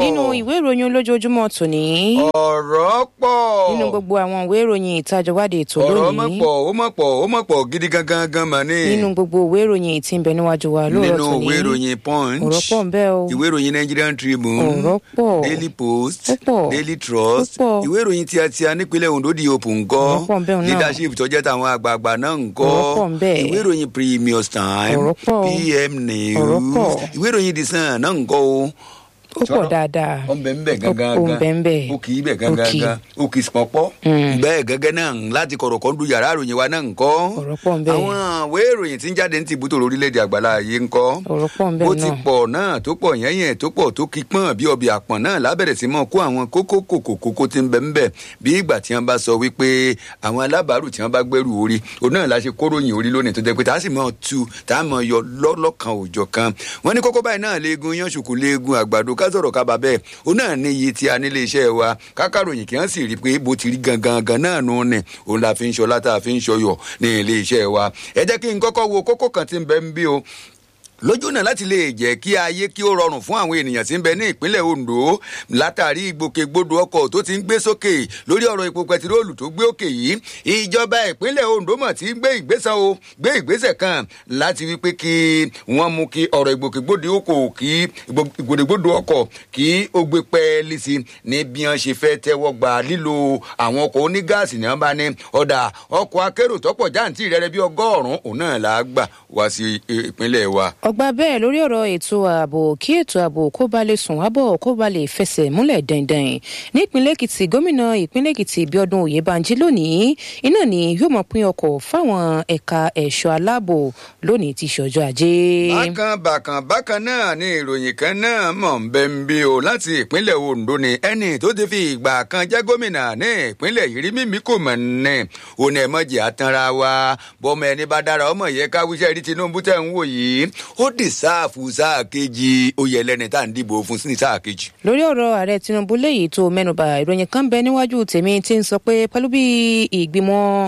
nínú ìwé ìròyìn olójoojúmọ́ tòní ọ̀rọ̀ pọ̀. nínú gbogbo àwọn ìwé ìròyìn ìtajọwádìí ètò ọ̀rọ̀ mọ̀ lónìí pọ̀ ó mọ̀ pọ̀ ó mọ̀ pọ̀ gidi gangan gan mà ní. nínú gbogbo ìwé ìròyìn tí ń bẹ níwájú wa lóòrọ̀ nínú tòní ìwé ìròyìn punch ọ̀rọ̀ pọ̀ ń bẹ o ìwé ìròyìn nigerian tribune ọ̀rọ̀ pọ̀ daily post Ó pọ̀. daily trust Ó pọ̀. ìwé ìròyìn tí a ti a nípínlẹ̀ ondo di òpó ńkọ́ Ọ̀rọ̀ pọ̀ ń bẹ òun náà. leadership tó jẹ́ tàwọn àgbààgbà náà ńkọ́ Ọ̀rọ̀ pọ̀ ń bẹ. ìwé ìròyìn premium time Ọ̀rọ̀ pọ̀. pm Ọ̀rọ̀ news pọ̀. ìwé ìròyìn the sun náà ńkọ́ o ó pọ̀ dáadáa ó ń bẹ ń bẹ gangan ó ń bẹ ń bẹ ó kì í bẹ gangan Ó kì í. ó kì í pọpọ Mm. bẹ́ẹ̀ gẹ́gẹ́ náà láti kọ̀rọ̀ kan du yàrá ìròyìn wa náà ńkọ́ Ọ̀rọ̀ pọ̀ ń bẹ. àwọn ìwé ìròyìn tí ń jáde ní tìbútò lórílẹ̀‐èdè àgbàlá yìí ńkọ́ ọ̀rọ̀ pọ̀ ń bẹ ó ti náà pọ̀ náà tó pọ̀ yẹ́yẹ́ tó pọ̀ tó kí pọ́n bí ọbẹ̀ àpọ̀n náà lábẹ̀rẹ̀ sí mọ́ kó àwọn kókó kòkó kókó tí ń bẹ ń bẹ̀ bí ìgbà tí wọ́n bá sọ wípé àwọn alábàárù tí wọ́n bá gbẹ́rù orí òun náà la ṣe kóròyìn orí lónìí tó jẹ́ pé tá a sì mọ́ tu tá a mọ́ yọ lọ́lọ́kan òòjọ́ kan wọ́n ní kókó báyìí náà léegun yán ṣùkú léegun àgbàdo ká sọ̀rọ̀ ká bá bẹ́ẹ̀ òun náà ní iye tí a nílé iṣẹ́ wa kákàròyìn kí wọ́n sì rí i pé bó ti rí gangan gan náà nù ní òun la fi ń ṣọlá tá a fi ń ṣọyọ̀ ní ilé iṣẹ́ wa ẹ jẹ́ kí n kọ́kọ́ wo kókó kan tí ń bẹ ń bí o lójú náà láti lè jẹ́ kí ayé kí ó rọrùn fún àwọn ènìyàn tí ń bẹ ní ìpínlẹ̀ ondo látàrí ìgbòkègbodò ọkọ̀ tó ti ń gbé sókè lórí ọ̀rọ̀ epo pẹtiróòlù tó gbé òkè yìí ìjọba ìpínlẹ̀ ondo mọ̀ tí ń gbé ìgbésẹ̀ o gbé ìgbésẹ̀ kan láti wípé kí wọ́n mú kí ọ̀rọ̀ ìgbòkègbodò ọkọ̀ kí ìgbòkègbodò ọkọ̀ kí ó gbé pẹ́ẹ́lí sí ní bí wọ́n ṣe fẹ́ tẹ́wọ́ gba lílo àwọn ọkọ̀ onígáàsì ní wọ́n bá ní ọ̀dà ọkọ̀ akérò tọ́pọ̀ jáǹtì rẹ̀ bí ọgọ́rùn-ún òun náà là á gbà wá sí ìpínlẹ̀ wa. ọgbà bẹ́ẹ̀ lórí ọ̀rọ̀ ètò ààbò kí ètò ààbò kó ba lè sùn wábọ̀ kó ba lè fẹsẹ̀ múlẹ̀ dandan nípínlẹ̀ èkìtì gómìnà ìpínlẹ̀ èkìtì bíọ́dún oyèbánjí lónìí iná ni yóò mọ̀ pín ọkọ̀ fáwọn ẹ̀ka ẹ̀ṣọ́ aláàbò lónìí ti ṣọjọ́ ajé. bákan bákan bákan náà ni ìròyìn kan náà mọ̀ ń bẹ́ ń bí o láti ìpínlẹ̀ ondo ni ẹni tó ti fi ìgbà kan jẹ́ gómìnà ní ìpínlẹ̀ yìí rí mímí kò mọ̀ ní òun ẹ̀ mọ̀jì àtànra wa bọ́mọ ẹni bá dára ọmọ yẹ káwíṣẹ́ rí tinubu tẹ̀ ń wò yìí ó dì sáàfù sáà kejì oyè ẹlẹ́ni tá à ń dìbò fún sí sáà kejì. lórí ọ̀rọ̀ ààrẹ tinubu léyìí tó mẹ́nuba ìròyìn kan bẹ níwájú tèmi tí ń sọ pé pẹ̀lú bí ìgbìmọ̀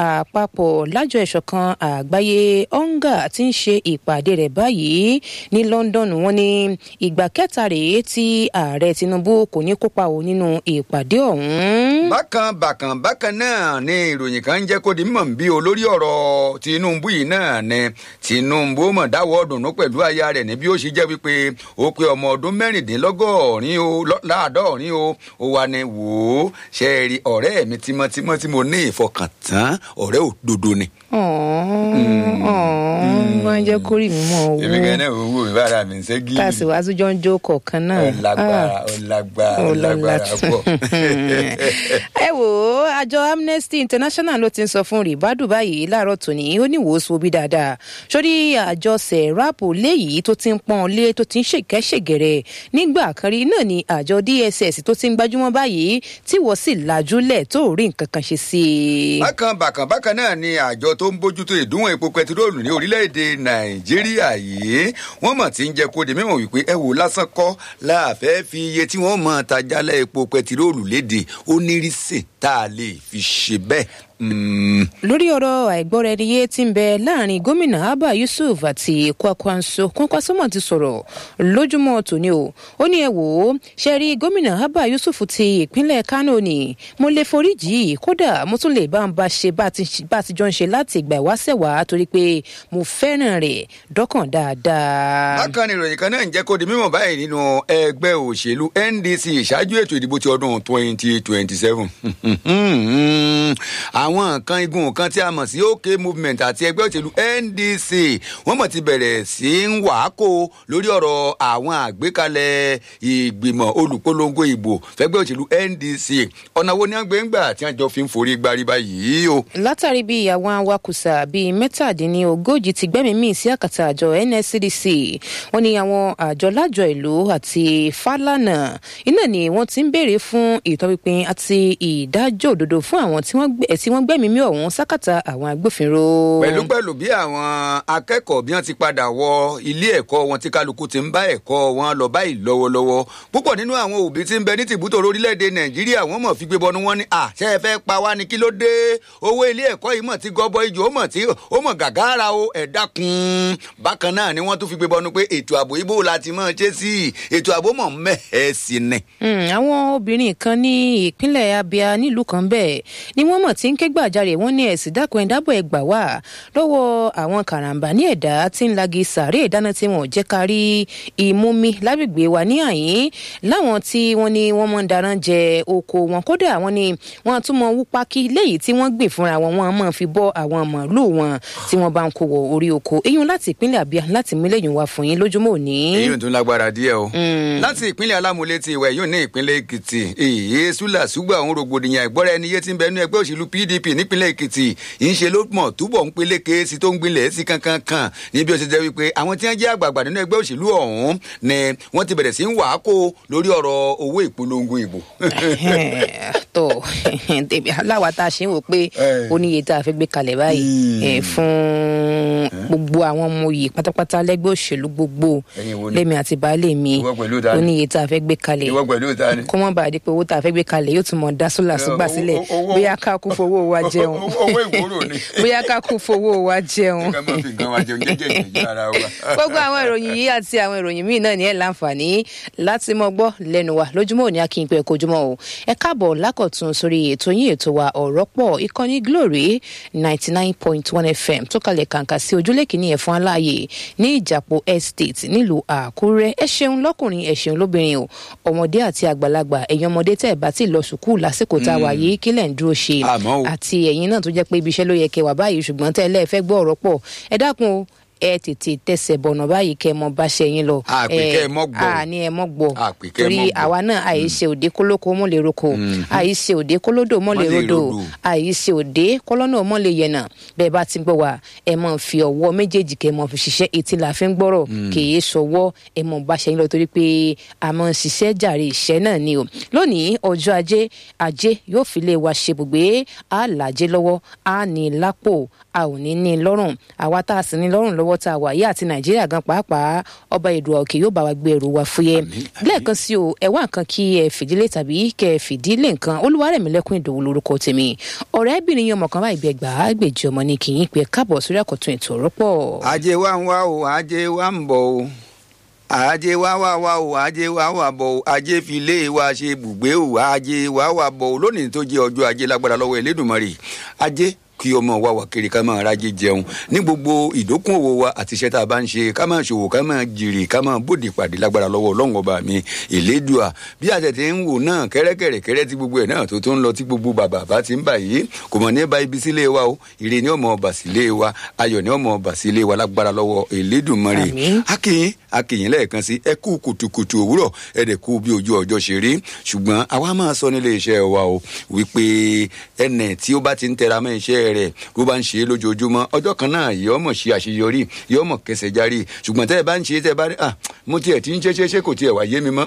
àpapọ̀ lájọ ìṣọ̀kan àgbáyé onga ti ń ṣe ìpàdé rẹ̀ báyìí ní london wọn ní ìgbà kẹta rèé tí ààrẹ tinubu kò ní kópa o nínú ìpàdé ọ̀hún. bákan bákan bákan náà ni ìròyìn kan ń jẹ́ kó di mọ̀ bí o lórí ọ̀rọ̀ tinubu yìí náà ni tinubu mọ̀ dáwọ́ dùnú pẹ̀lú aya rẹ̀ ní bí ó ṣe jẹ́ wípé ó pé ọmọ ọdún mẹ́rìndínlọ́gọ́rin o láàdọ́rin o ó wà ní wò ó ṣe é rí ọ̀rẹ́ mi tímọ́tímọ́ tí mo ní ìfọkàntán ọ̀rẹ́ òdodo ni. máa ń jẹ́ kórì mi mọ́ owó èmi gan náà owó mi bára mi ń ṣe gíìmù. káàsì wàá tún jọ ń jó kọ̀ọ̀kan náà. ó lágbára ó lágbára ó lágbára pọ̀. ẹ wò ó àjọ amnesty international ló ti ń sọ fún ribadu báyìí láàárọ̀ tòní ó ní wòósù bí dáadáa sórí àjọ sẹ̀ráàpù léyìí tó ti ń pọ́n lé tó ti ń ṣèkẹ́ṣègẹ̀rẹ̀ nígbà kan rí náà ni àjọ dss tó ti ń gbajúmọ́ báyìí tí wọ́n sì lajúlẹ̀ tó rí nǹkan kan ṣe sí i. bákan bákan bákan náà ni àjọ tó ń bójútó ìdúnwọ̀n epo pẹtiróòlù ní orílẹ̀-èdè nàìjíríà yìí wọ́n mọ̀ tí ń jẹ́ kó di mímọ̀ wípé ẹ wò lásán kọ́ láàfẹ́ fi iye tí wọ́n mọ̀ tajálẹ̀ epo pẹtiróòlù léde ó nírísì tá a lè fi ṣe bẹ́ẹ̀ lórí ọ̀rọ̀ àìgbọ́ra-ẹniyé tí ń bẹ láàrin gómìnà abba yusuf àti kwakwanso kwankwasomo ti sọ̀rọ̀ lójúmọ́ tòní o ó ní ẹ wò ó ṣe rí gómìnà abba yusuf ti ìpínlẹ̀ kano ni mo lè foríjì kódà mo tún lè bá ń bá ṣe bá ti jọ ń ṣe láti ìgbà ìwáṣẹ̀ wá torí pé mo fẹ́ràn rẹ̀ dọ́kàn dáadáa. bákan ni ìròyìn kan náà ń jẹ́ kó di mímọ̀ báyìí nínú ẹgbẹ́ òṣèlú ndc ìṣáájú ètò ìdìbò ti ọdún twenty twenty seven àwọn nǹkan igun kan tí a mọ̀ sí ok movement àti ẹgbẹ́ òṣèlú ndc wọ́n mọ̀ ti bẹ̀rẹ̀ sí ń wàákò lórí ọ̀rọ̀ àwọn àgbékalẹ̀ ìgbìmọ̀ olùpolongo ìbò fẹ́gbẹ́ òṣèlú ndc ọ̀nà wo ni wọ́n gbé ń gbà tí wọ́n jọ fi ń forí gbárí báyìí o. látàrí bí àwọn awakùsà bíi mẹ́tàdínlógójì ti gbẹ́mìí mì sí àkàtà àjọ nscdc wọ́n ní àwọn àjọ lájọ ìlú àti fálànà iná ni wọ́n ti ń béèrè fún ìtọ́pinpin àti ìdá dájọ́ òdodo fún àwọn tí wọ́n gbẹ̀mí mí ọ̀hún sákàtà àwọn agbófinró. pẹ̀lú pẹ̀lú bí àwọn akẹ́kọ̀ọ́ bí wọ́n ti padà wọ ilé ẹ̀kọ́ wọn tí kálukú ti ń bá ẹ̀kọ́ wọn lọ báyìí lọ́wọ́lọ́wọ́ púpọ̀ nínú àwọn òbí tí ń bẹ ní tìbútò orílẹ̀-èdè nàìjíríà wọ́n mọ̀ fi gbé bọnu wọn ni àṣẹ ẹ fẹ́ pa wá ní kí ló dé owó ilé ẹ̀kọ́ yìí mọ̀ tí gọbọ ijó ó mọ̀ tí ó mọ̀ gàgàrà o ẹ̀ dákun bákan náà ni wọ́n tún fi gbé bọnu pé ètò ààbò ibo la ti mọ̀ ṣe sí ètò ààbò mọ̀ mẹ́hẹ̀ẹ́ sí ni. àwọn obìnrin kan ní ìpínlẹ̀ abia nílùú kan bẹ́ẹ̀ ni wọ́n mọ̀ tí ń ké gbàjarè wọ́n ní ẹ̀sìn dákun ẹ̀dábọ̀ ẹ̀ gbà wá lọ́wọ́ àwọn karambà ní ẹ̀dá tí ń lagi sàárè ìdáná tí wọn ò jẹ́ ká rí ìmúmi lágbègbè wa ní àyín láwọn tí wọ́n ní wọ́n mọ̀ ń darán jẹ oko wọn kódà wọ́n ní wọ́n tún mọ wú pákí léyìí tí wọ́n gbìn fúnra wọn wọ́n mọ̀ fi bọ́ àwọn màálù wọn tí wọ́n bá ń kó wọ orí oko eyín láti ìpínlẹ̀ abia láti mú lẹ́yìn wá fún yín lójúmọ́ òní. èyí tún lágbára díẹ̀ o láti ìpínlẹ̀ alámúlé ti ìwẹ̀ yóò ní ìpínlẹ̀ èkìtì èyí sùlà ṣùgbọ́n àwọn rògbòdìyàn ìgbọ́ra ẹni yé ti ń bẹ nínú ẹgbẹ́ òṣèlú pdp nípínlẹ̀ èkìtì ń ṣe ló mọ̀ túbọ̀ ń peléke sí tó ń gbilẹ̀ sí kankan kan níbi ó ti jẹ́ wípé àwọn tí wọ́n jẹ́ àgbààgbà nínú ẹgbẹ́ òṣèlú ọ̀hún ni wọ́n ti bẹ̀rẹ̀ sí ń wàá kó lórí ọ̀rọ̀ owó ìpolongo ìbò. tó aláwa tá a ṣe ń wò pé ó ní iye tá a fẹ́ gbé kalẹ̀ báyìí fún gbogbo àwọn ọmọ yìí pátápátá lẹ́gbẹ́ òṣèlú gbogbo lẹ́mi àti baálé mi ó ní iye tá a fẹ́ gbé kalẹ̀ kó mọ́ bàa di pé owó tá a fẹ́ gbé kalẹ̀ yóò tún mọ̀ dá sólà súgbà sílẹ̀ bóyá ká kú fowó wa jẹun bóyá ká kú fowó wa jẹun. gbogbo àwọn ìròyìn yìí àti àwọn ìròyìn míì náà ní ẹ̀ láǹfààní láti mọ gbọ́ lẹ́nu wa lójúmọ́ òní akínpẹ́ kojúmọ́ o ẹ káàbọ̀ lákọ̀tún sórí ètò yín ètò wa ọ̀rọ̀ pọ̀ ìkànnì glory ninety nine point one fm tó kalẹ̀ kàǹkà sí ojúlé kìíní ẹ̀fọn aláàyè ní ìjàpọ̀ estate nílùú àkúrẹ́ ẹ ṣeun lọ́kùnrin ẹ ṣeun lóbìnrin o ọmọdé àti àgbàlagbà ẹ̀yin ọmọdé tẹ́ ẹ̀ bá ti lọ sùkúù lásìkò tá a wà yìí kílẹ̀ ń dúró ṣe àti ẹ̀yin náà tó jẹ́ pé ibi iṣẹ́ ló yẹ kẹ́ wà báyìí ṣùgbọ́n tẹ́ ẹ lẹ́ẹ̀fẹ́ gbọ́ ọ̀rọ̀ pọ̀ ẹ dákun o ẹ tètè tẹsẹ̀ bọ̀nà báyìí kẹ́ ẹ mọ bá ṣe yín lọ. àpèkẹ́ mọ́ gbọ́ àní ẹ mọ́ gbọ́ torí àwa náà àìṣe òde kólókó mọ́ lè roko àìṣe òde kólódò mọ́ lè rodò àìṣe òde kọ́lọ́nà mọ́ lè yẹnà bẹ́ẹ̀ bá ti gbọ́ wa ẹ mọ̀ fi ọwọ́ méjèèjì kẹ́ ẹ mọ̀ fi ṣiṣẹ́ etí la fi ń gbọ́rọ̀ kèé sọwọ́ ẹ mọ̀ bá ṣe yín lọ torí pé a mọ̀ ń ṣiṣẹ́ jàre ìṣẹ́ náà ni o lónìí ọjọ́ ajé ajé yóò fi lè wa ṣe bùgbé a làjẹ́ lọ́wọ́ a ní lápò a ò ní ní lọ́rùn àwa tá a sì ní lọ́rùn lọ́wọ́ tá a wà yí àti nàìjíríà gan pàápàá ọba èdè òkè yóò bá wa gbé ẹrù wa fúyẹ́ lẹ́ẹ̀kan sí o ẹ wá nǹkan kí ẹ fìdílé tàbí kẹ ẹ fìdílé nǹkan olúwarẹ̀mílẹ́kùn ìdòwú lórúkọ tèmi ọ̀rẹ́bìnrin yẹn ọmọ kan báyìí bẹ gbà á gbèjì ọmọ ní kì í pé káàbọ̀ sórí àkọ́tún ètò ọ̀rọ̀ pọ̀. ajé wa ń wá o ajé wa ń bọ̀ o ajé wa wá wá o ajé wa wà bọ̀ o ajé fi lé wa ṣe bùgbé o ajé wa wà bọ̀ o lónìí tó jẹ́ ọjọ́ ajé lágbára lọ́wọ́ Elédùmarè ajé kí ọmọ wa wà kiri ká máa rájé jẹun ní gbogbo ìdókòwò wa àti iṣẹ́ tá a bá ń ṣe ká máa ṣòwò ká máa jèrè ká máa bòde pàdé lágbára lọ́wọ́ ọlọ́run ọba mi ìlédùà bí àtẹ̀tẹ̀ ń wò náà kẹ́rẹ́kẹ́rẹ́kẹ́rẹ́ tí gbogbo ẹ̀ náà tó tó ń lọ tí gbogbo bàbá bá ti ń bà yìí kò mọ̀ ní ba ibi sílé wa o ire ni ọmọ ọba sílé wa ayọ̀ ni ọmọ ọba sílé wa lágbára lọ́wọ́ Elédùmarè akínyìn akínyìn lẹ́ẹ̀kan sí ẹ kú kùtùkùtù òwúrọ̀ ẹ dẹ̀ kú bí ojú ọjọ́ ṣe rí ṣùgbọ́n àwa máa sọ nílé iṣẹ́ wa o wípé ẹnẹ̀ tí ó bá ti ń tẹra mọ́ iṣẹ́ rẹ̀ bó bá ń ṣe é lójoojúmọ́ ọjọ́ kan náà yọ ọmọ ṣe àṣeyọrí yọ ọmọ kẹsẹ̀ járí ṣùgbọ́n tẹ́ ẹ bá ń ṣe é tẹ́ ẹ bá rí ah mo tiẹ̀ ti ń ṣe ṣe ṣe kò tiẹ̀ wá yé mi mọ́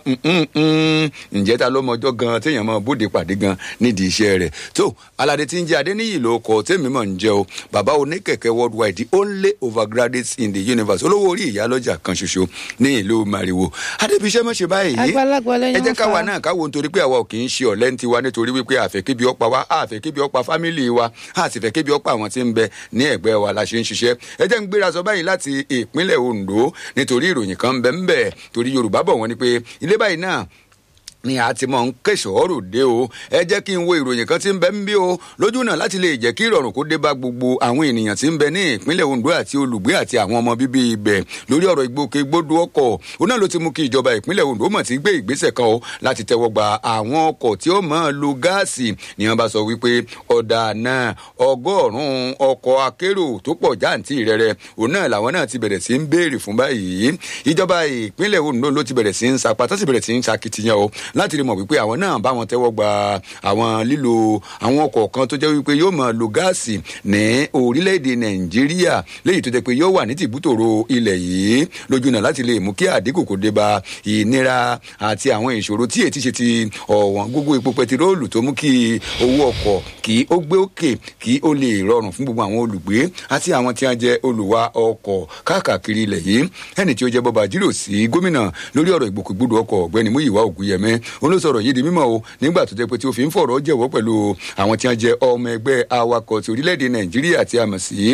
ǹjẹ́ ta ló mọ ọjọ́ gan téèyàn mọ bóde pàdé gan nídìí iṣẹ́ rẹ̀ tó aládé tí ń jẹ́ adéníyì ló kọ tèmi mọ̀ ń jẹ́ o bàbá oníkẹ̀kẹ́ worldwide the only overgraduate in the universe olówó orí ìyálọ́jà kan ṣoṣo ní ìlú mariwo adébíṣẹ́ mọ̀ ṣe báyìí ẹ jẹ́ káwa náà káwo nítorí pé àwa ò kì í ṣe ọ̀lẹ́ ń tiwa nítorí wípé àfẹ́kébi ọ̀pá wa àfẹ́kébi ọ̀pá fámìlì wa àtìfẹ́kébi ọ̀pá àwọn tí ń bẹ ní ẹ̀gbẹ́ wa la ṣe ń ṣiṣẹ́ ẹ jẹ́ ń gbéra sọ báyìí láti ìpínlẹ̀ Ondo nítorí ìròyìn kan ń bẹ ń bẹ torí Yorùbá bọ̀ wọ́n ní pé ilé báyìí náà ni a ti mọ ń kẹsọ̀ọ́rò dé o ẹ jẹ́ kí n wo ìròyìn kan tí ń bẹ ń bí o lójú náà láti lè jẹ́ kí ìrọ̀rùn kó dé bá gbogbo àwọn ènìyàn tí ń bẹ ní ìpínlẹ̀ Ondo àti olùgbé àti àwọn ọmọ bíbí ibẹ̀ lórí ọ̀rọ̀ ìgbòkègbodò ọkọ̀ ó náà ló ti mú kí ìjọba ìpínlẹ̀ Ondo mọ̀ tí gbé ìgbésẹ̀ kan o láti tẹ́wọ́ gba àwọn ọkọ̀ tí ó máa lo gáàsì ni wọ́n bá sọ wípé ọ̀dà náà ọgọ́rùn-ún ọkọ̀ akérò tó pọ̀ jáǹtì rẹ̀rẹ̀ òun náà làwọn náà ti bẹ̀rẹ̀ sí ń béèrè fún báyìí ìjọba ìpínlẹ̀ Ondo ló ti bẹ̀rẹ̀ sí ń sapá tó sì bẹ̀rẹ̀ sí ń sakitiyan o láti rí mọ̀ wípé àwọn náà bá wọn tẹ́wọ́ gba àwọn lílo àwọn ọkọ̀ kan tó jẹ́ wípé yóò máa lo gáàsì ní orílẹ̀-èdè nàìjíríà léyìí tó jẹ́ pé yóò wà ní tìbútòrò ilẹ̀ yìí lójú náà láti lè mú kí àdínkù kò dé bá ìnira àti àwọn ìṣòro tí ètí ṣe ti ọ̀wọ́n gbogbo epo pẹtiróòlù tó mú kí owó ọkọ̀ kí ó gbé òkè kí ó lè rọrùn fún gbogbo àwọn olùgbé àti àwọn tí wọ́n jẹ́ olùwà ọkọ̀ káàkiri ilẹ̀ yìí ẹni tí ó jẹ́ bọ́ba jírò sí gómìnà lórí ọ̀rọ̀ ìgbòkègbodò ọkọ̀ ọ̀gbẹ́ni múyìwá ògúnyẹmẹ olóṣọ̀rọ̀ yìí di mímọ́ o nígbà tó jẹ́ pé tí ó fi ń fọ̀rọ̀ jẹ́wọ́ pẹ̀lú àwọn tí wọ́n jẹ́ ọmọ ẹgbẹ́ awakọ̀ ti orílẹ̀-èdè nàìjíríà tí a mọ̀ sí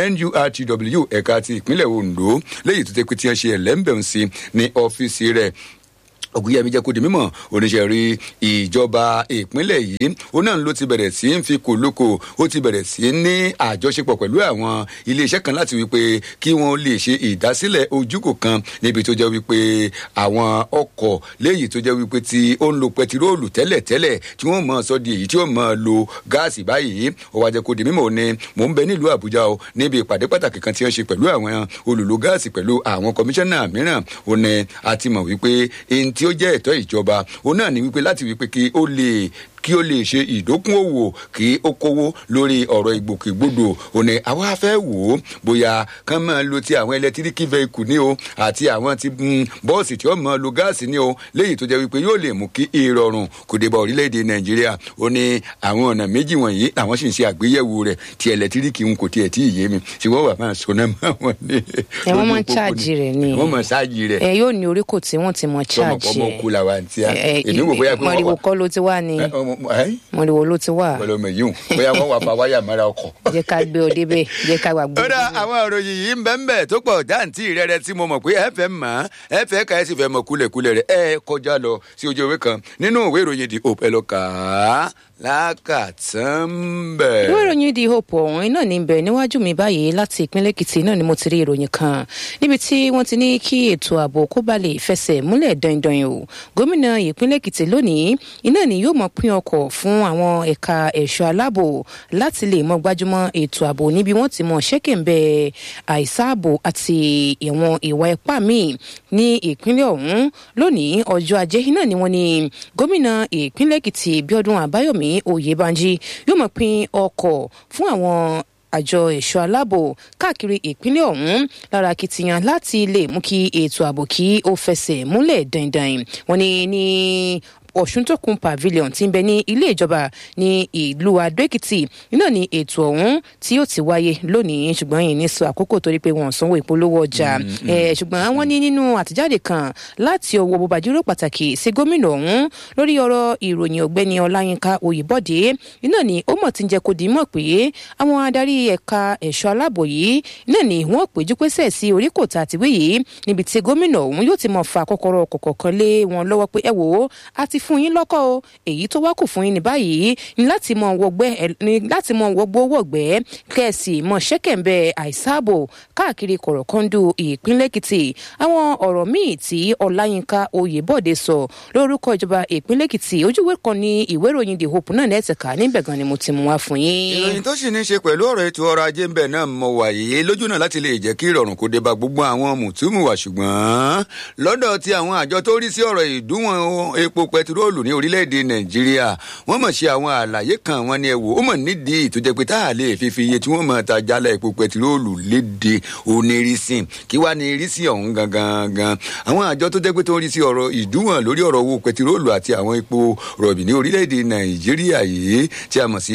nurtw ẹ̀ka ti ìpínlẹ̀ ondo léyìí tó jẹ́ pé tí wọ́n ṣe ẹ̀lẹ́mbẹ̀rún sí ní ọ́fíìsì rẹ̀ ògùnyẹmí jẹ́ kó di mímọ̀ oníṣẹ́ rí ìjọba ìpínlẹ̀ yìí ó náà ló ti bẹ̀rẹ̀ sí ń fi kòlókò ó ti bẹ̀rẹ̀ sí ní àjọṣepọ̀ pẹ̀lú àwọn iléeṣẹ́ kan láti wípé kí wọ́n lè ṣe ìdásílẹ̀ ojúkò kan níbi tó jẹ́ wípé àwọn ọkọ̀ léyìí tó jẹ́ wípé tí ó ń lo pẹtiróòlù tẹ́lẹ̀ tẹ́lẹ̀ tí wọ́n mọ̀ sọ di èyí tí ó mọ̀ lo gáàsì báyìí ó wá jẹ́ kó di mímọ̀ ni mò ń bẹ nílùú àbújá o níbi ìpàdé pàtàkì kan tí wọ́n ṣe pẹ̀lú àwọn olùlò gáàsì pẹ̀lú àwọn kọmíṣánná mìíràn ó ní a ti mọ̀ wípé ẹni tí ó jẹ́ ẹ̀tọ́ ìjọba òun náà ní wípé láti wípé kí ó lè kí ó lè ṣe ìdókòwò kí ó kówó lórí ọ̀rọ̀ ìgbòkègbodò òní àwa fẹ́ wò ó bóyá kán máa lo ti àwọn ẹlẹtíríkì vehicle ní o àti àwọn ti bọ́ọ̀sì tí ó máa lo gáàsì ní o léyìí tó jẹ́ wípé yóò lè mú kí ìrọ̀rùn kò dé bá orílẹ̀-èdè nàìjíríà ó ní àwọn ọ̀nà méjì wọ̀nyí àwọn sì ń ṣe àgbéyẹ̀wò rẹ̀ ti ẹlẹtíríkì ń kò tiẹ̀ tí ì yé mi ṣùgbọ́n wà máa sọ náà máa wọ̀ ní. ẹ wọ́n máa ń ṣáàjì rẹ̀ ni wọ́n máa ṣáàjì rẹ̀. ẹ yóò ní oríkò tí wọ́n ti mọ ṣáàjì tọmọ kú làwọn àǹtí à èmi wò bóyá pé wọ́n wà mọ̀rìwò kọ́ ló ti wá ni mọ̀rìwò ló ti wà. pẹ̀lú ọmọ yìí bóyá wọ́n wà fa wáyà mọ́ra ọkọ̀. jẹ́ ká gbé ọ débẹ̀ jẹ́ ká wà gbé. ó dá àwọn òròyìn yìí ń bẹ́ ń bẹ̀ tó pọ̀ jáǹtì rẹ̀rẹ̀ tí mo mọ̀ pé ẹ fẹ́ mọ̀ ẹ fẹ́ ka ẹ sì fẹ́ mọ̀ kúlẹ̀kúlẹ̀ rẹ̀ ẹ kọjá lọ sí ojú ìwé kan nínú ìwé ìròyìn di òpẹ́ lọ kà á lákàtàn bẹ̀. ìwé ìròyìn di hope ọ̀hún náà ní bẹ̀ níwájú mi báyìí láti ìpínlẹ̀ èkìtì náà ni mo ti rí ìròyìn kan níbi tí wọ́n ti ní kí ètò ààbò kó ba lè fẹsẹ̀ múlẹ̀ dandan o gómìnà ìpínlẹ̀ èkìtì lónìí iná ni yóò mọ pín ọkọ̀ fún àwọn ẹ̀ka ẹ̀ṣọ́ aláàbò láti lè mọ gbájúmọ́ ètò ààbò níbi wọ́n ti mọ ṣẹ́kẹ̀ǹbẹ̀ àìsáàbò àti ìwọ̀n ìwà ipá míì ní ìpínlẹ̀ ọ̀hún lónìí ọjọ́ ajé náà ni wọ́n ní gómìnà ìpínlẹ̀ èkìtì bíọ́dún àbáyọ̀mí oyèbánjí yóò mọ̀ pín ọkọ̀ fún àwọn àjọ ẹ̀ṣọ́ aláàbò káàkiri ìpínlẹ̀ ọ̀hún lára akitiyan láti lè mú kí ètò ààbò kí ó fẹsẹ̀ múlẹ̀ dandan wọ́n ní ní ọ̀ṣuntòkun pavilion ti ń bẹ ní ilé ìjọba ní ìlú adó-èkìtì iná ní ètò ọ̀hún tí yóò ti wáyé lónìí ṣùgbọ́n yìí ní sọ àkókò torí pé wọ́n sanwó ìpolówó ọjà ṣùgbọ́n wọ́n ní nínú àtẹ̀jáde kan láti ọwọ́ bòbájúrò pàtàkì sí gómìnà ọ̀hún lórí ọ̀rọ̀ ìròyìn ọ̀gbẹ́ni ọláyínká oyèbọ̀dé iná ní ó mọ̀ ti ń jẹ́ kó di mọ̀ pé àwọn adarí ẹ̀ka ẹ̀ṣọ́ aláàbò yìí iná ní wọ́n péjú pésẹ̀ sí oríkòtà àtiwé yìí níbi tí gómìnà ọ̀hún yóò ti mọ̀ fa kọ́kọ́rọ́ kọ̀ọ̀kan lé wọn lọ́wọ́ pé ẹ wò ó a ti fún yín lọ́kọ̀ o èyí tó wá kù fún yín ní báyìí ní láti mọ wọgbẹ́ ní láti mọ wọgbó wọ̀gbẹ́ kẹ̀sì mọ ṣẹ́kẹ̀ǹbẹ̀ àìsáàbò káàkiri kọ̀rọ̀kọ́ndù ìpínlẹ̀ èkìtì àwọn ọ̀rọ̀ míì tí ọláyínká oyèbọ̀dé sọ lórúkọ ìjọba ìpínlẹ̀ èkìtì ojúwé kan ní ìwé ìròyìn the hope náà lẹ́tẹ̀ka níbẹ̀ gan ni mo ti mú wá fún yín. ìròyìn tó sì ní í ṣe pẹ̀lú ọ̀rọ̀ ètò ọrọ̀ ajé ń bẹ̀ náà mọ wàyí lójú náà láti lè jẹ́ kí ìrọ̀rùn kó dé bá gbogbo àwọn mùtúmùwà ṣùgbọ́n lọ́dọ̀ tí àwọn àjọ tó rí sí ọ̀rọ̀ ìdúnwọ̀n epo pẹtiróòlù ní orílẹ̀-èdè nàìjíríà wọ́n mọ̀ ṣe àwọn àlàyé kan wọn ni ẹ wò ó mọ̀ nídìí tó jẹ́ pé tá a lè fi fi iye tí wọ́n mọ̀ ta jálẹ̀ epo pẹtiróòlù léde onírísìn kí wàá ní irísìn ọ̀hún gangan gan àwọn àjọ tó jẹ́ pé tó ń rí sí ọ̀rọ̀ ìdúnwọ̀n lórí ọ̀rọ̀ owó pẹtiróòlù àti àwọn epo rọ̀bì ní orílẹ̀-èdè nàìjíríà yìí tí a mọ̀ sí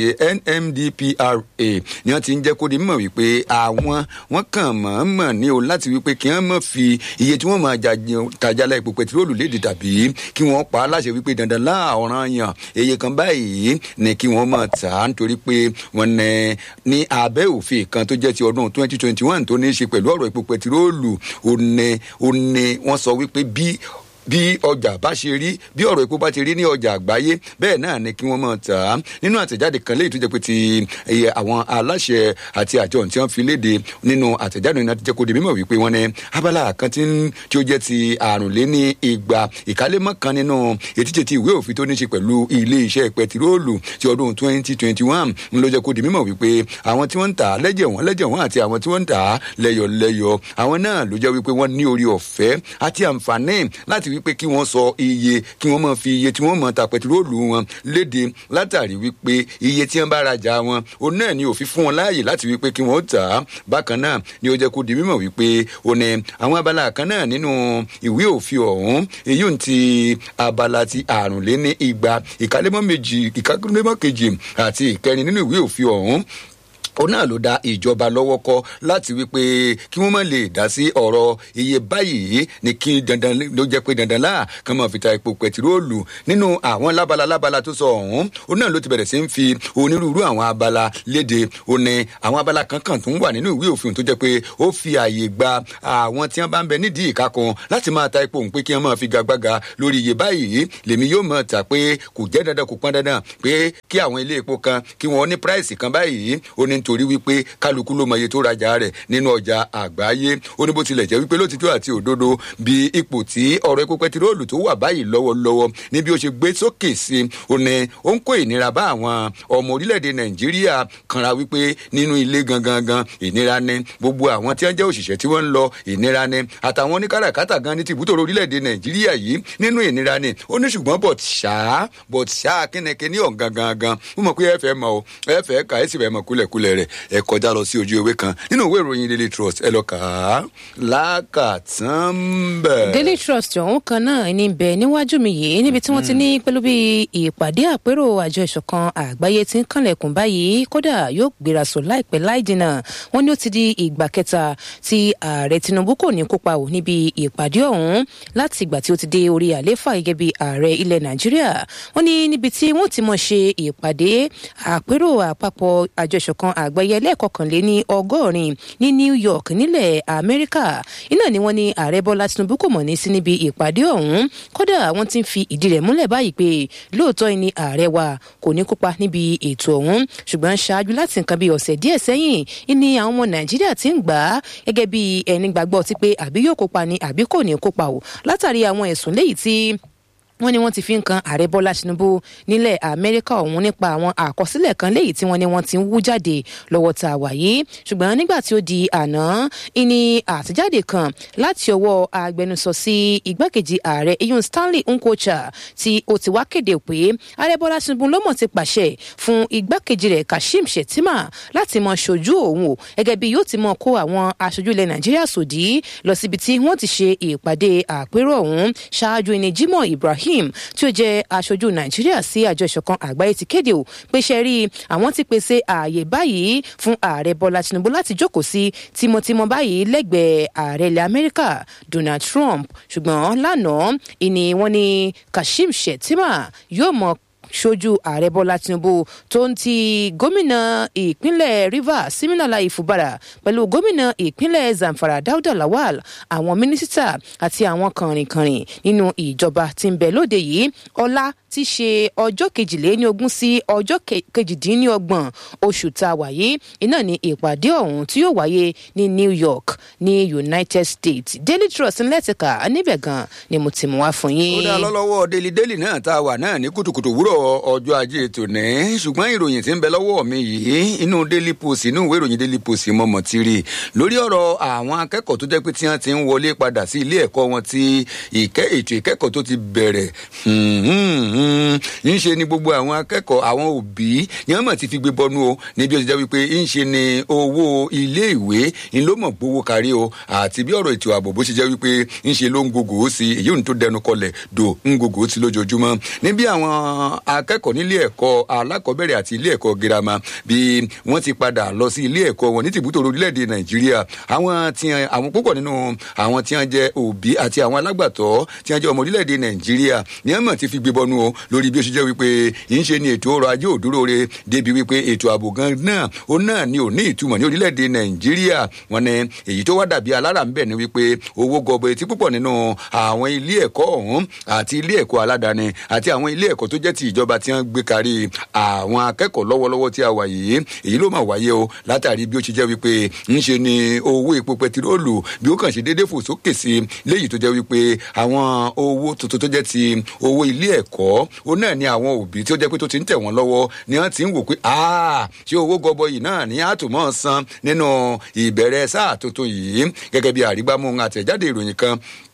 nmdpra ni wọ́n ti ń jẹ́ kó di mọ̀ wípé àwọn wọ́n kàn mọ̀ ní o láti wípé kí wọ́n mọ̀ fi iye tí wọ́n mọ̀ ta jálẹ̀ epo pẹtiróòlù léde tàbí kí wọ́n pa á láṣẹ wípé dandan láàrán yàn èyí kan báyìí ni kí wọ́n mọ̀ tà á nítorí pé wọ́n ní ní abẹ́ òfin kan tó jẹ́ ti ọdún twenty twenty one tó ní í ṣe pẹ̀lú ọ̀rọ̀ epo pẹtiróòlù ó ní ó ní wọ́n sọ wípé bí bí ọjà bá ṣe rí bí ọ̀rọ̀ epo bá ti rí ní ọjà àgbáyé bẹ́ẹ̀ náà ni kí wọ́n mọ̀ tà á nínú àtẹ̀jáde kan léyìí tó jẹ́ pé ti àwọn aláṣẹ àti àjọ tí wọ́n fi léde nínú àtẹ̀jáde náà ti jẹ́ kó di mímọ̀ wípé wọ́n ní abala kan tí ó jẹ́ ti àrùnléní igba ìkálémọ́ kan nínú ètíjẹ́ ti ìwé òfin tó ní ṣe pẹ̀lú ilé iṣẹ́ pẹtiróòlù ti ọdún twenty twenty one ń ló jẹ́ kó di mímọ̀ wípé àwọn tí wọ́n ń tà á lẹ́jẹ̀ wọ́n lẹ́jẹ̀ wọ́n àti àwọn tí wọ́n ń tà á lẹ́yọ̀ lẹ́yọ̀ àwọn náà ló jẹ́ wípé wọ́n ní orí ọ̀fẹ́ àti àǹfààní láti wípé kí wọ́n sọ iye kí wọ́n máa fi iye tí wọ́n máa ta pẹtiróòlù wọn léde látàrí wípé iye tí wọ́n bá rajà wọn òun náà ni òfin fún wọn láàyè láti wípé kí wọ́n tà á bákan náà ni ó jẹ́ kó di mímọ̀ wípé ó ní àwọn abala kan náà nínú ìwé òfin ọ̀hún èyí ò ti abala ti àrùnléní igba ìkálẹ́mọ́ méjì ìkálẹ́mọ́ kejì àti ìkẹrin nínú ìwé òfin ọ̀hún òun náà ló da ìjọba lọ́wọ́ kọ́ láti wípé kí wọ́n má lè dá sí ọ̀rọ̀ iye báyìí ní kí dandan ló jẹ́ pé dandan láà kán máa fi ta epo pẹtiróòlù nínú àwọn lábala lábala tó sọ ọ̀hún òun náà ló ti bẹ̀rẹ̀ sí ń fi onírúurú àwọn abala léde òun ni àwọn abala kankan tó ń wà nínú ìwé òfin tó jẹ́ pé ó fi àyè gba àwọn tí wọ́n bá ń bẹ nídìí ìka kan láti máa ta epo òun pé kí wọ́n máa fi gagbága lórí iye báyìí lèmi yóò máa tà pé kò jẹ́ dandan kò pọn dandan pé kí àwọn ilé epo kan kí wọ́n ní price kan báyìí ó ní nítorí wípé kálukú ló mọ iye tó rajà rẹ̀ nínú ọjà àgbáyé ó ní bó tilẹ̀ jẹ́ wípé lótìtọ́ àti òdodo bí ipò tí ọ̀rọ̀ epo pẹtiróòlù tó wà báyìí lọ́wọ́lọ́wọ́ ní bí ó ṣe gbé sókè sí ó ní ó ń kó ìnira bá àwọn ọmọ orílẹ̀-èdè nàìjíríà kanra wípé nínú ilé gangan gan ìnira ni gbogbo àwọn tí wọ́n jẹ́ òṣìṣẹ́ tí wọ́n ń lọ ìnira ni àtàwọn oníkàràkátà gan ní tìbútòrò orílẹ̀-èdè nàìjíríà yìí nínú ìnira ni ó ní ṣùgbọ́n bọ̀t ṣá bọ̀t ṣá kínníkínní ọ̀gán gangan mo mọ̀ pé ẹ fẹ́ mọ̀ ẹ fẹ́ kà ẹ sì fẹ́ mọ̀ kúlẹ̀kúlẹ̀ rẹ̀ ẹ kọjá lọ sí ojú ewé kan nínú ìwé ìròyìn daily trust ẹ lọ kà á lákàtàn bẹ. daily trust ọ̀hún kan náà ní bẹ níwájú mi yìí níbi tí wọ́n ti ní pẹ̀lú bí ìpàdé àpérò àjọ ìṣọ̀kan àgbáyé ti ń kànlẹ̀kùn báyìí kódà yóò gbéra sọ láìpẹ́ láì jìnnà wọ́n ní ó ti di ìgbà kẹta tí ààrẹ tinubu kò ní kópa ò níbi ìpàdé ọ̀hún láti ìgbà tí ó ti dé orí àléfà gẹ́gẹ́ bí ààrẹ ilẹ̀ nàìjíríà wọ́n ní níbi tí wọ́n ti mọ̀ ṣe ìpàdé àpérò àpapọ̀ àjọ ìṣọ̀kan àgbáyé ẹlẹ́ẹ̀kọkànléní ọgọ́rin ní new york nílẹ̀ amẹ́ríkà iná ni wọ́n ní ààrẹ bọ́lá tinubu kò mọ̀ ní sí níbi ìpàdé ọ̀hún kódà wọ́n ti ń fi ìdí rẹ̀ múlẹ̀ báyìí pé lóòótọ́ ni ààrẹ wa kò ní kópa níbi ètò ọ̀hún ṣùgbọ́n ṣáájú láti nǹkan bíi ọ̀sẹ̀ díẹ̀ sẹ́yìn ni àwọn ọmọ nàìjíríà ti ń gbà á gẹ́gẹ́ bí ẹni gbàgbọ́ ti pé àbí yóò kópa ni àbí kò ní kópa o látàrí àwọn ẹ̀sùn léyìí tí wọ́n ní wọ́n ti fi ń kan ààrẹ bọ́lá tinubu nílẹ̀ amẹ́ríkà ọ̀hún nípa àwọn àkọsílẹ̀ kan léyìí tí wọ́n ní wọ́n ti ń wú jáde lọ́wọ́ tá a wà yìí ṣùgbọ́n nígbà tí ó di àná ìní àtijáde kan láti ọwọ́ agbẹnusọ sí igbákejì ààrẹ iyun stanley nkocha tí ó ti wá kéde pé ààrẹ bọ́lá tinubu ló mọ̀ ti pàṣẹ fún igbákejì rẹ̀ kashim shettima láti mọ ṣojú òun o gẹ́gẹ́ bí yóò ti mọ kó àwọn aṣojú ilẹ̀ nàìjíríà sòdí lọ síbi tí wọ́n ti ṣe ìpàdé àpérò ọ̀hún ṣáájú ẹni jimoh ibrahim ibrahim tí ó jẹ aṣojú nàìjíríà sí àjọ ìṣọkan àgbáyé ti kéde o pé ṣe rí àwọn ti pèsè ààyè báyìí fún ààrẹ bọlá tinubu láti jókòó sí tímọtímọ báyìí lẹ́gbẹ̀ẹ́ ààrẹ ilẹ̀ amẹ́ríkà donald trump ṣùgbọ́n lánàá ìní wọn ni kashim shettima yóò mọ ṣojú ààrẹ bọ́lá tinubu tó ń ti gómìnà ìpínlẹ̀ rivers siminala ifubara pẹ̀lú gómìnà ìpínlẹ̀ zamfara dauda lawal àwọn mínísítà àti àwọn kànrìnkànrìn nínú ìjọba tí ń bẹ lóde yìí ọlá ti ṣe ọjọ́ kejìléníogún sí ọjọ́ kejìdínlọ́gbọ̀n oṣù tá a wà yìí iná ní ìpàdé ọ̀hún tí yóò wáyé ní new york ní united states daily trust ńlẹ́tìkà níbẹ̀ gan ni mo ti mú wá fún yín. ó dá lọ́lọ́wọ́ daily daily náà tá a wà náà ní kùtùkùtù wúrọ̀ ọjọ́ ajé tòní ṣùgbọ́n ìròyìn tí ń bẹ lọ́wọ́ mi yìí inú daily post inú ìwé ìròyìn daily post mo mọ̀ ti rí lórí ọ̀rọ̀ àwọn akẹ́kọ̀ọ́ tó jẹ́ pé tí wọ́n ti ń wọlé padà sí ilé ẹ̀kọ́ wọn tí ìkẹ́ ètò ìkẹ́kọ̀ọ́ tó ti bẹ̀rẹ̀ ń ṣe ni gbogbo àwọn akẹ́kọ̀ọ́ àwọn òbí ni wọ́n mọ̀ ti fi gbé bọ́nú o níbi ó ti jẹ́ wípé ń ṣe ni owó ilé ìwé ń ló mọ̀ gbowó kárí o àti bí ọ̀rọ̀ ètò ààbò bó ṣe jẹ́ wípé ń ṣe ló ń gògò sí èyí ò ní tó dẹnu kọlẹ̀ dò ń gògò sí lójoojúmọ́ níbi àwọn akẹ́kọ̀ọ́ nílé ẹ̀kọ́ alákọ̀ọ́bẹ̀rẹ̀ àti ilé ẹ̀kọ́ girama bí wọ́n ti padà lọ sí ilé ẹ̀kọ́ wọn ní tìbútò orílẹ̀-èdè nàìjíríà àwọn tí àwọn púpọ̀ nínú àwọn tí wọ́n jẹ́ òbí àti àwọn alágbàtọ́ tí wọ́n jẹ́ ọmọ orílẹ̀-èdè nàìjíríà ní ẹ̀mọ̀ ti fi gbé bọ́nú o lórí bí ó ṣe jẹ́ wípé ń ṣe ni ètò ọrọ̀ ajé òdúró re débi wípé ètò ààbò gan náà ó náà ni ò ní ìtumọ̀ ní orílẹ̀-èdè nàìjíríà wọn ni èyí tó wá dàbí alára ń bẹ̀ ni wípé owó gọbọ etí púpọ̀ nínú àwọn ilé ẹ̀kọ́ ọ̀hún àti ilé ẹ̀kọ́ aládàáni àti àwọn ilé ẹ̀kọ́ tó jẹ́ ti ìjọba tí wọ́n gbé kárí àwọn akẹ́kọ̀ọ́ lọ́wọ́lọ́wọ́ tí a wà yìí èyí ló máa wáyé o látàrí bí ó ṣe jẹ́ wípé ń ṣe ni owó epo pẹtiróòlù bí ó kàn ṣe déédéé fò sókè sí léyìí tó jẹ́ wípé àwọn owó tuntun tó jẹ́ ti owó ilé ẹ̀kọ́ ó náà ni àwọn òbí tí ó jẹ́ pé tó ti ń tẹ̀ wọ́n lọ́wọ́ ni wọ́n ti ń wò pé ṣé owó gọbọyì náà ní àtúmọ̀ san nínú ìbẹ̀rẹ̀ sáà tuntun yìí gẹ́gẹ́ bí àrígbámú àtẹ̀jáde ìròyìn kan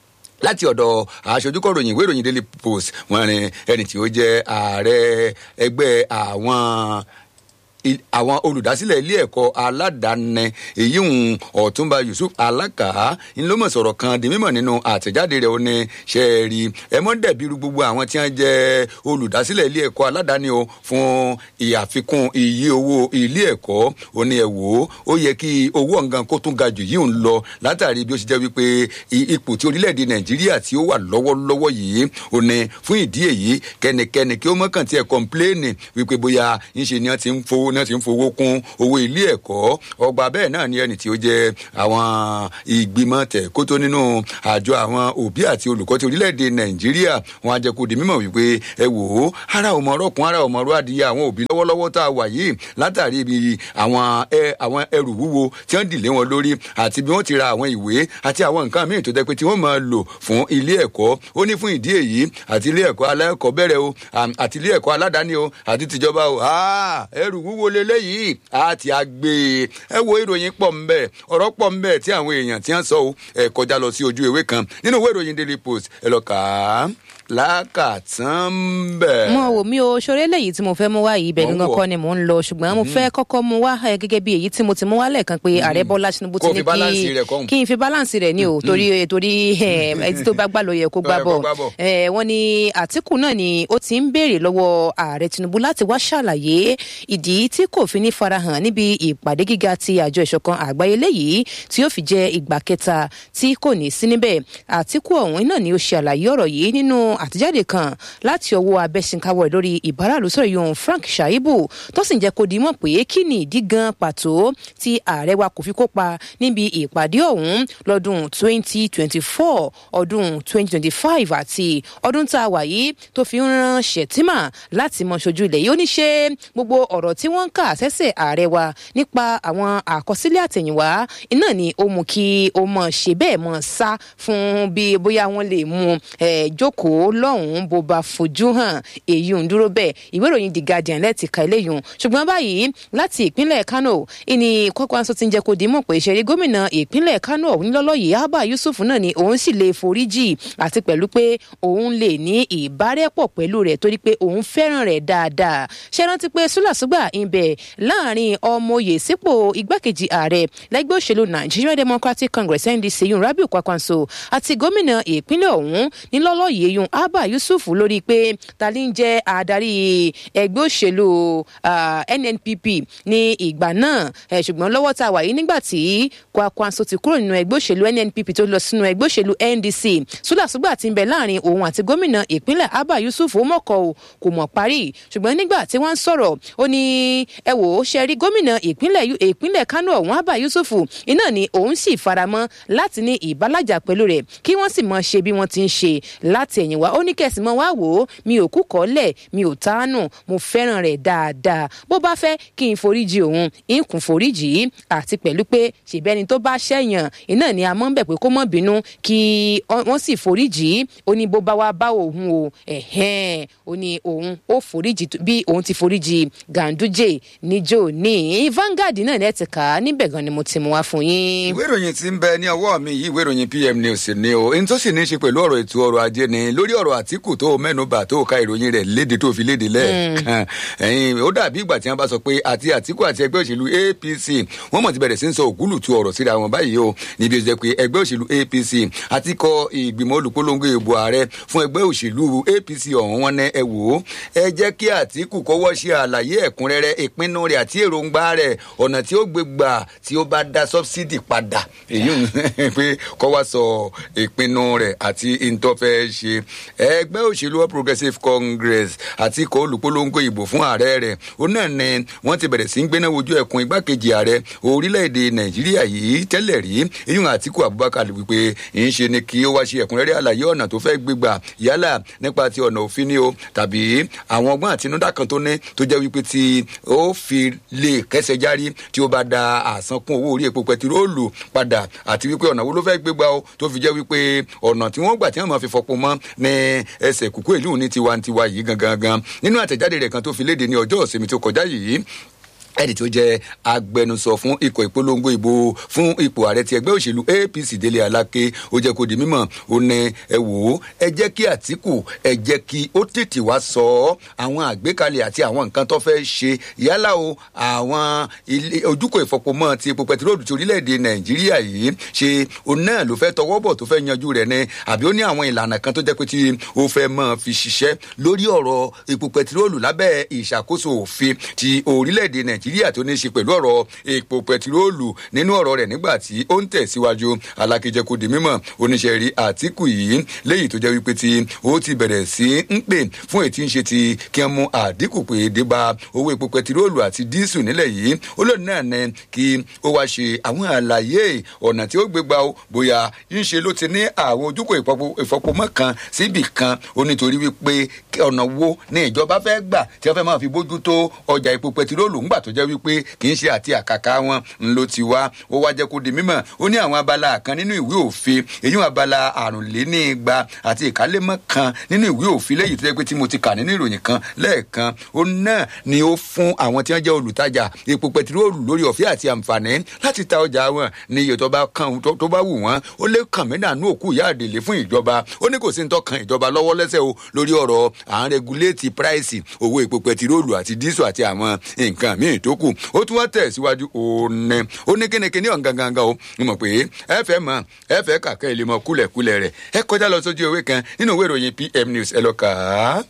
láti ọ̀dọ̀ aṣojúkọ̀ròyìn ìwé ìròyìn daily post wọn ni ẹni tí ó jẹ́ ààrẹ ẹgbẹ́ àwọn àwọn olùdásílẹ̀ ilé ẹ̀kọ́ aládàáni èyí ń ọ̀túnba yusuf alaka ńlọmọ sọ̀rọ̀ kan di mímọ̀ nínú àtẹ̀jáde rẹ̀ ó ní ṣe é rí ẹ mọ́ dẹ̀bíru gbogbo àwọn tí wọ́n jẹ́ olùdásílẹ̀ ilé ẹ̀kọ́ aládàáni o fún ìyàfikún iye owó ilé ẹ̀kọ́ ó ní ẹ wò ó ó yẹ kí owó ọ̀ngàn kó tún ga jù yìí ń lọ látàrí bí ó ṣe jẹ́ wípé ipò tí orílẹ̀-èdè nàìjíríà tí ó wà lọ́wọ́lọ́wọ́ yìí ó ní fún ìdí èyí kẹ́nikẹ́ni kí ó mọ̀kàn tí ẹ̀ kọ́ńpléènì wípé bóyá ńṣe ni wọ́n ti ń fowó náà ti ń fowó kún owó ilé ẹ̀kọ́ ọgbà bẹ́ẹ̀ náà ni ẹni tí ó jẹ́ àwọn ìgbìmọ̀ tẹ̀kótó nínú àjọ àwọn òbí àti olùkọ́ ti orílẹ̀-èdè nàìjíríà wọn á jẹ́ kó di mímọ̀ wípé ẹ wò ó ara ò mọ̀ ọ̀rọ̀kùn ara ò mọ̀ ọ̀rọ̀ adìyẹ àwọn òbí lọ́wọ́lọ́wọ́ tá a wà yìí látàrí ibi àwọn àwọn ẹrù wúwo tí wọ́n dìlé wọn lórí àti bí wọ́n ti ra àwọn ìwé àti àwọn nǹkan míì tó jẹ́ pé tí wọ́n máa lò fún ilé ẹ̀kọ́ ó ní fún ìdí èyí àti ilé ẹ̀kọ́ alákọ̀ọ́bẹ̀rẹ̀ o àti ilé ẹ̀kọ́ aládàáni o àti tìjọba o ẹrù wúwo leléyìí àti àgbè ẹ wo ìròyìn pọ̀ ńbẹ ọ̀rọ̀ pọ̀ ńbẹ tí àwọn èèyàn ti ń sọ o ẹ kọjá lọ sí ojú ewé kan nínú ìwé ìròyìn daily post ẹ lọ kà á lákàtàn bẹ̀. mo wò mí o ṣoré lèyí tí mo fẹ́ mú wá yìí ibẹ̀ gangan kọ́ ni mò ń lọ ṣùgbọ́n mo fẹ́ kọ́kọ́ mú wá gẹ́gẹ́ bí èyí tí mo ti mú wá lẹ́ẹ̀kan pé ààrẹ bọ́lá tinubu ti ní kí kí n fi balance rẹ̀ ní o torí torí ẹtí tó bá gbà ló yẹ kó gbà bọ̀ wọ́n ní àtìkù náà ni ó ti ń béèrè lọ́wọ́ ààrẹ tinubu láti wá ṣàlàyé ìdí tí kò fi ní farahàn níbi ìpàdé gíga ti àjọ ìṣọ̀kan àgbáyé léyìí tí ó fi jẹ́ ìgbà kẹta tí kò ní sí níbẹ̀ àtìkù ọ̀hún náà ni ó ṣe àlàyé ọ̀rọ̀ yìí nínú àtẹ̀jáde kan láti ọwọ́ abẹ́sìnkáwọ̀ lórí ìbáraàlú sọ̀rọ̀ yòówù frank shaibu tó sì ń jẹ́ kó di mọ̀ pé kí ni ìdí gan pàtó tí ààrẹ wa kò fi kópa níbi ìpàdé ọ̀hún lọ́dún 2024 ọdún 2025 àti ọdún tá a wà yìí tó fi ń ran ṣètìmà láti mọ ṣojú ilẹ̀ yìí ó ní ṣe gbogbo ọ̀rọ̀ tí wọ́n ń kà sẹ́sẹ̀ ààrẹ wa nípa àwọn àkọsílẹ̀ àtẹ̀yìnwá iná ni ó mú kí ó mọ̀ ṣe bẹ́ẹ̀ mọ̀ sá fún bí bóyá wọ́n lè mú jókòó lọ́hùn-ún bó bá fojú hàn èyí ń dúró bẹ́ẹ̀ ìwé ìròyìn the guardian lẹ́ẹ̀tì ka eléyìí ṣùgbọ́n báyìí láti ìpínlẹ̀ kano ìní kọ́kọ́rọ́sọ ti ń jẹ́ kó di mọ̀ pé ìṣẹ̀rí gómìnà ìpínlẹ̀ kano ọ̀hún lọ́lọ́ yìí abba yusuf náà ni òun sì lè foríjì àti pẹ̀lú pé òun lè ní ìbárẹ́pọ̀ pẹ̀lú rẹ̀ torí pé òun fẹ́ràn rẹ̀ dáadáa ṣe rántí pé súlàsúgbà ìbẹ̀ láàrin ọmọye sípò igbákejì ààrẹ lẹ́gbẹ́ òṣèlú nigeria democratic congress ndc yun rabiu kwakwanso àti gómìnà ìpínlẹ̀ ọ̀hún nílọ́lọ́ yìí yun abba yusuf lórí pé ta ni ń jẹ́ adarí ẹgbẹ́ òṣèlú nnpp ní ìgbà náà ṣùgbọ́n lọ́wọ́ tá a wà yìí nígbà tí kwakwanso ti kúrò nínú ẹgbẹ́ òṣèlú nnpp tó lọ sínú ẹgbẹ́ òṣèlú ndc súlàsúgbà ti ń bẹ láàrin òun àti gómìnà ìpínlẹ̀ abba yusuf ó mọ̀kọ́ o kò mọ̀ parí ṣùgbọ́n nígbà tí wọ́n ń sọ̀rọ̀ ó ní ẹ wò ó ṣe rí gómìnà ìpínlẹ̀ ìpínlẹ̀ kánò ọ̀hún abba yusuf iná ni òun sì faramọ́ láti ní ìbálàjà pẹ̀lú rẹ̀ kí wọ́n sì mọ ṣe bí wọ́n ti ń ṣe láti ẹ̀yìn wá ó ní kẹ̀sì mọ́ wá wò ó mi ò kú kọ́lẹ̀ mi ò tánù mo fẹ́ràn rẹ̀ dáadáa bó bá fẹ́ kí n foríjì òun ń kún foríjì àti pẹ̀lú pé ṣèbẹ́ni tó bá ṣẹ̀yàn iná ni a mọ́ ń bẹ̀ pé kó mọ̀ bínú kí wọ́n sì foríjì ó ní bó bá wá bá òun o ẹ̀hẹ́n ó ní òun ó foríjì bí òun ti foríjì ganduje níjó ní Vanguard náà ní ẹ ti kà á níbẹ̀ gan ni mo ti mú wá fún yín. ìwé ìròyìn tí ń bẹ ní ọwọ́ mi yìí ìwé ìròyìn pm news ni o ohun tó sì ní í ṣe pẹ̀lú ọ̀rọ̀ ètò ọrọ̀ ajé ni lórí ọ̀rọ̀ àtìkù tó mẹ́nuba tó ka ìròyìn rẹ̀ léde tó fi léde lẹ́ẹ̀kan ẹ̀yìn ó dàbí ìgbà tí wọ́n bá sọ pé àti àtìkù àti ẹgbẹ́ òṣèlú apc wọ́n mọ̀ ti bẹ̀rẹ̀ sí ń sọ ògúlù tu ọ̀rọ̀ síra wọn báyìí o níbi ó jẹ́ pé ẹgbẹ́ òṣèlú apc àti kọ ìgbìmọ̀ olùpolongo ìbò ààrẹ fún ẹgbẹ́ òṣèlú apc ọ̀hún wọn ní ẹ wò ó ẹ jẹ́ kí àtìkù kọ́wọ́ ṣe àlàyé ẹ̀kúnrẹ́rẹ́ ìpinnu rẹ̀ àti èròǹgbà rẹ̀ ọ̀nà tí ó gbé gbà tí ó bá dá sọ́bsidì padà èyí ń pé kọ́ wá sọ ìpinnu rẹ̀ àti ìtọ́fẹ́ ṣe ẹgbẹ́ òṣèlú all progressives congress àti ikọ̀ olùpolongo ìbò fún ààrẹ rẹ̀ ó náà ni wọ́n ti bẹ̀rẹ̀ sí ń gbéná wojú ẹkùn igbákejì ààrẹ orílẹ̀-èdè nàìjíríà yìí tẹ́lẹ̀ rí eyín àtìkù abubakar wípé ń ṣe ni kí ó wá ṣe ẹ̀kúnrẹ́rẹ́ àlàyé ọ̀nà tó fẹ́ gbégbà yálà nípa ti ọ̀nà òfin ni o tàbí àwọn ọgbọ́n àtinúdá kan tó ní tó jẹ́ wípé tí ó fi lè kẹsẹ̀ járí tí ó bá da àsankún owó orí epo pẹtiróòlù padà àti wípé ọ̀nà wo ló fẹ́ gbégbá o tó fi jẹ́ wípé ọ̀nà tí wọ́n gbà tí wọ́n máa fi fọpo mọ́ ní ẹsẹ̀ kúkú ìlú ní tiwantiwa yìí gangan gan nínú àtẹ̀jáde rẹ̀ kan tó fi léde ní ọjọ́ ìsinmi tó kọjá yìí ẹni tó jẹ agbẹnusọ fún ikọ̀ ìpolongo ìbò fún ipò ààrẹ ti ẹgbẹ́ òṣèlú apc délé aláké ó jẹ́ kó di mímọ̀ ó ní ẹ wò ó ẹ jẹ́ kí àtìkù ẹ jẹ́ kí ó tètè wá sọ ọ́ àwọn àgbékalẹ̀ àti àwọn nǹkan tó fẹ́ ṣe yálà o àwọn ojúkò ìfọpomọ́ ti epo pẹtiróòlù ti orílẹ̀-èdè nàìjíríà yìí ṣe òun náà ló fẹ́ tọwọ́ bọ̀ tó fẹ́ yanjú rẹ̀ ni àbí ó ní àwọn ìlànà kan tó jẹ́ pé tí ó fẹ́ mọ́ fi ṣiṣẹ́ lórí ọ̀rọ̀ epo pẹtiróòlù lábẹ́ ìṣàkóso òfin ti orílẹ̀-èdè nàìjíríà nàìjíríà tó ní í ṣe pẹ̀lú ọ̀rọ̀ epo pẹtiróòlù nínú ọ̀rọ̀ rẹ̀ nígbà tí ó ń tẹ̀síwájú alákejẹ kò di mímọ̀ oníṣẹ́ rí àtìkù yìí léyìí tó jẹ́ wípé tí ó ti bẹ̀rẹ̀ sí ń pè fún ètí ń ṣe ti kí wọ́n mú àdínkù pé débà owó epo pẹtiróòlù àti díìsù nílẹ̀ yìí olóòdì náà ní kí ó wá ṣe àwọn àlàyé ọ̀nà tí ó gbé gbà ó bóyá ń ṣe ló ti ní àwọn ojúkò ìfọpomọ́ kan síbì kan ó nítorí wípé ọ̀nà wo ni ìjọba fẹ́ gbà tí wọ́n fẹ́ máa fi bójú tó ọjà epo pẹtiróòlù ńgbà tó jẹ́ wípé kì í ṣe àti àkàkà wọn ńlọ ti wá ó wá jẹ́ kó di mímọ̀ ó ní àwọn abala kan nínú ìwé òfin èyí wọn abala àrùnlénígba àti ìkálémọ́ kan nínú ìwé òfin lẹ́yìn tó jẹ́ pé tí mo ti kà nínú ìròyìn kan lẹ́ẹ̀kan ó náà ni ó fún àwọn tí wọ́n jẹ́ olùtajà epo pẹtiróòlù lórí ọ̀fẹ́ àti àǹfààní láti ta ọjà wọn ní iye tó bá kàn tó bá wù wọ́n ó lé kàn mí nànú òkú ìyá àdèlé fún ìjọba ó ní kò sí ní tọkàn ìjọba lọ́wọ́ lẹ́sẹ̀ o lórí ọ̀rọ̀ à ń regulate price owó epo pẹtiróòlù àti dísù àti àwọn nǹkan míì tó kù ó tún wá tẹ̀síwájú òní ó ní kínníkínní ọ̀hún gangan o mo mọ̀ pé ẹ fẹ́ mọ̀ ẹ fẹ́ kàkẹ́ ilé mọ kúlẹ̀kúlẹ̀ rẹ̀ ẹ kọjá lọ sójú ewé kan nínú ìwé ìròyìn pm news ẹ lọ kà á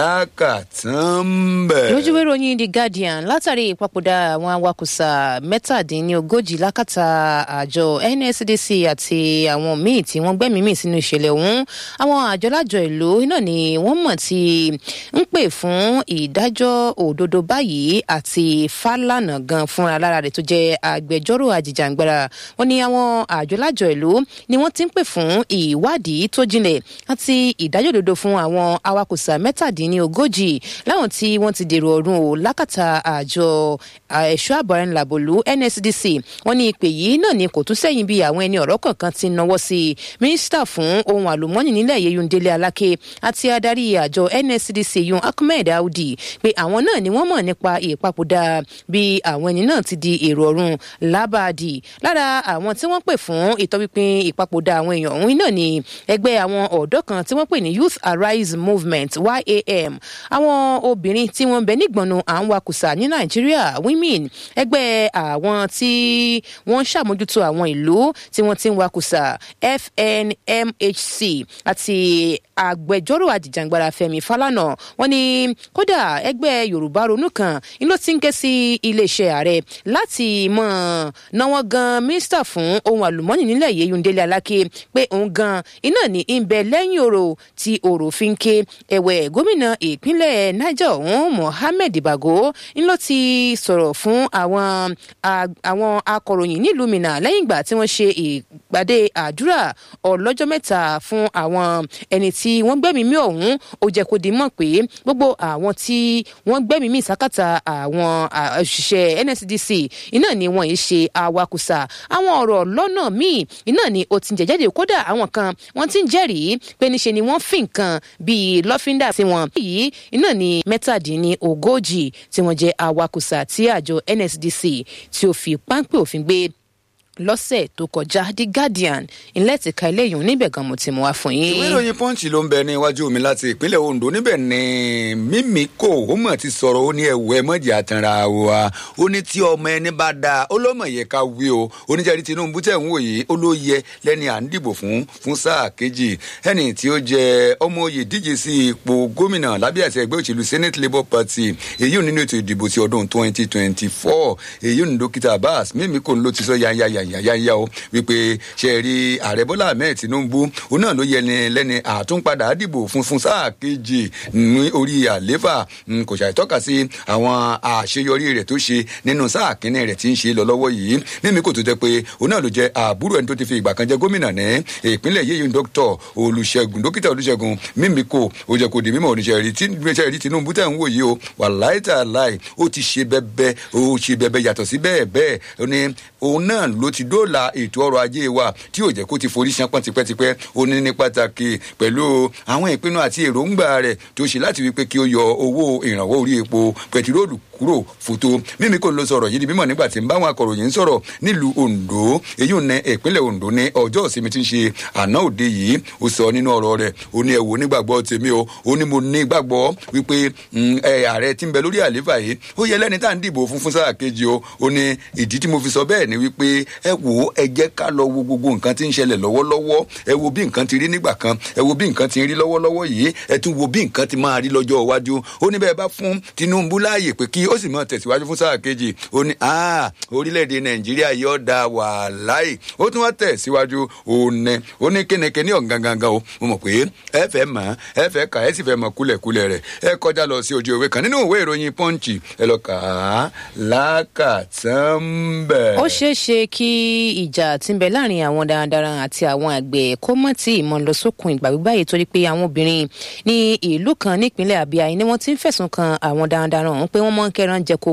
lákàtàn bẹ̀. lójú ìwé ìròyìn the guardian látàrí ìpapòdà àwọn awakùsà mẹ́tàdínlógójì lákàtà àjọ nsdc àti àwọn míì tí wọ́n gbẹ́mìí mì sínú ìṣẹ̀lẹ̀ ọ̀hún àwọn àjọlájọ ìlú náà ni wọ́n mọ̀ ti ń pè fún ìdájọ́ òdodo báyìí àti fálànà gan fúnra lára rẹ̀ tó jẹ́ agbẹjọ́rò àjìjàngbara wọn ni àwọn àjọlájọ ìlú ni wọ́n ti ń pè fún ìwádìí tó jinlẹ̀ àti ìdájọ́ òdodo fún àwọn awakùsà mẹ́tàdínlógójì láwọn tí wọ́n ti dèrò ọ̀run o lákàtà àjọ ẹ̀ṣọ́ àbọ̀rẹ́nlàbòlú nsdc wọn ní ìpè yìí náà ni kò tún sẹ́yìn bí àwọn ẹni ọ̀rọ̀ kọ̀ọ̀kan ti náwó sí i mínísítà fún ohun àlùmọ́ọ́nì nílẹ̀ yẹyun délé aláké àti adarí àjọ nsdc yun ahmed audi pé àwọn náà ni wọ́n mọ̀ nípa ìpapòdà bí àwọn ẹni náà ti di èrò ọ̀run lábàdì lára àwọn tí wọ́n pè fún ìtọ́pinpin ìpapòdà àwọn èèyàn ọ̀hún náà ni ẹgbẹ́ àwọn ọ̀dọ́ kan tí wọ́n pè ní youth arise movement yam àwọn obìnrin tí wọ́n bẹ nígbọ̀nù à ń wakùsà ní nàìjíríà women ẹgbẹ́ àwọn tí wọ́n ń ṣàmójútó àwọn ìlú tí wọ́n ti ń wakùsà fnmhc àti agbẹjọ́rò àjìjàngbara fẹmi falana wọn ni kódà ẹgbẹ́ yorùbá ronú kan ni ló ti ń ké sí iléeṣẹ́ ààrẹ láti mọ̀ náwó gan mínísítà fún ohun àlùmọ́ọ́nì nílẹ̀ yìí yundele aláké pé òun gan iná ní ń bẹ lẹ́yìn ọ̀rọ̀ tí ọ̀rọ̀ fi ń ké ẹ̀wẹ̀ gómìnà ìpínlẹ̀ niger ọ̀hún mohammed bago ń ló ti sọ̀rọ̀ fún àwọn àwọn akọ̀ròyìn nílùú minna lẹ́yìn ìgbà tí wọ́n ṣe ìpàdé àdúrà ọlọ́jọ́ mẹ́ta fún àwọn ẹni tí wọ́n gbẹ́mìí mí ọ̀hún ó jẹ́ kó di mọ̀ pé gbogbo àwọn tí wọ́n gbẹ́mìí mí sákàtà àwọn òṣìṣẹ́ nsdc iná ni wọ́n yìí ṣe awakùsà àwọn ọ̀rọ̀ lọ́nà míì iná ni ó ti ń jẹ́jáde kódà àwọn kan wọ́n ti ń jẹ́rìí pé níṣe ni wọ́n fi nǹkan bíi lọ́fíńdà sí wọn. yìí iná ni mẹ́tàdínlógójì tí wọ́n jẹ́ awakùsà tí àjọ nsdc tí ó fi páńpẹ́ òfin gbé lọ́sẹ̀ tó kọjá the guardian ilé ìtìka eléyìí níbẹ̀ gan mo ti mú wá fún yín. ìwé ìròyìn punch ló ń bẹ ní iwájú mi láti ìpínlẹ̀ ondo níbẹ̀ ni mímíkò ó mọ̀ ti sọ̀rọ̀ ó ní ẹ̀wọ̀ ẹ̀mọ́jì àtàrà wa ó ní tí ọmọ ẹni bá da ó lọ́mọ yẹ ká wí o oníjàre tinubu tẹ̀ ń wò yìí ó ló yẹ lẹ́ni à ń dìbò fún fún sáà kejì ẹni tí ó jẹ ọmọ oyè díje sí ipò gómìnà lábẹ́ àti ẹgbẹ́ òṣèlú senate labour party èyí ò nínú ètò ìdìbò ti ọdún twenty twenty four èyí ò ní dókítà abbas mímíkò ló ti sọ yányáyá yáyá o wípé ṣe rí ààrẹ bọ́lá ahmed tinubu òun náà ló yẹni lẹ́ni àtúnpadà dìbò fún fún sáà kejì ní orí àléfà kò ṣàìtọ́ka sí àwọn àṣeyọrí rẹ̀ tó ṣe nínú sáà kínní rẹ̀ tí ń ṣe lọ lọ́wọ́ yìí mímí kò tó jẹ́ pé òun náà ló jẹ́ àbúrò ẹni tó ti fi ìgbà kan jẹ́ gómìnà ní ìpínlẹ̀ yéyí dókítà olùṣègùn dókítà olùṣègùn mímí kò ó jẹ́ kó di mímọ̀ oníṣẹ́ rí tinubu tẹ̀ ń wò yìí o wàláì tàláì ó ti ṣe bẹ́bẹ́ ó ṣe bẹ́bẹ́ yàtọ̀ sí bẹ́ẹ̀ bẹ́ẹ̀ ó ní òun náà ló ti dóòlà ètò ọrọ̀ ajé wa tí yóò jẹ́ kó ti forí ṣánpọ́n tipẹ́tipẹ́ ó ní ní pàtàkì pẹ̀lú àwọn ìpinnu àti èròǹgbà rẹ̀ tó ṣe láti wípé kí ó yọ owó ìrànwọ́ orí epo pẹtiróòlù kúrò kúrò fòtó mímí kò ń lo sọ̀rọ̀ yìí di mímọ̀ nígbà tí ń bá àwọn akọ̀ròyìn sọ̀rọ̀ nílùú ondo èyí ò ní ìpínlẹ̀ ondo ní ọjọ́ ìsinmi tí ń ṣe àná òde yìí ó sọ nínú ọ̀rọ̀ rẹ̀ ó ní ẹ̀wò nígbàgbọ́ tèmi o ó ní mo ní gbàgbọ́ wípé ààrẹ tí ń bẹ lórí àlééfà yìí ó yẹ lẹ́ni tá à ń dìbò fún fún sáà kejì o ó ní ìdí tí mo fi sọ bẹ́ẹ̀ ni wípé ẹ wò ó ẹ jẹ́ ká lọ wo gbogbo nǹkan tí ń ṣẹlẹ̀ lọ́wọ́lọ́wọ́ ẹ wo bí nǹkan ti rí nígbà kan ẹ wo bí nǹkan ti rí lọ́wọ́lọ́wọ́ yìí ẹ tún wo bí nǹkan ti máa rí lọ́jọ́ iwájú ó ní bẹ́ẹ̀ bá fún tinubu láàyè pé kí ó sì máa tẹ̀síwájú fún sáà kejì ó ní orílẹ̀-èdè nàìjíríà yóò da wàhálàì ó tún wá tẹ̀síwájú ó ní ó ní kínníkínní ọ̀gangangan o mo mọ̀ pé ẹ fẹ́ mọ̀ ẹ fẹ́ kà ẹ sì fẹ́ mọ̀ kúlẹ̀kúlẹ̀ rẹ̀ ẹ kọjá lọ sí ojú ìwé kan nínú ìwé ìròyìn pọ́ǹchì ẹ lọ kà á lákàtúnbẹ̀. ó ṣeé ṣe kí ìjà tí ń bẹ láàrin àwọn darandaran àti àwọn àgbẹ̀ kó mọ̀ tí ìmọ̀ lọ sókun ìgbà gbígbá yìí torí pé àwọn obìnrin ní ìlú kan nípínlẹ̀ àbíyá ni wọ́n ti ń fẹ̀sùn kan àwọn darandaran ọ̀hún pé wọ́n mọ̀ ń kẹ́ran jẹko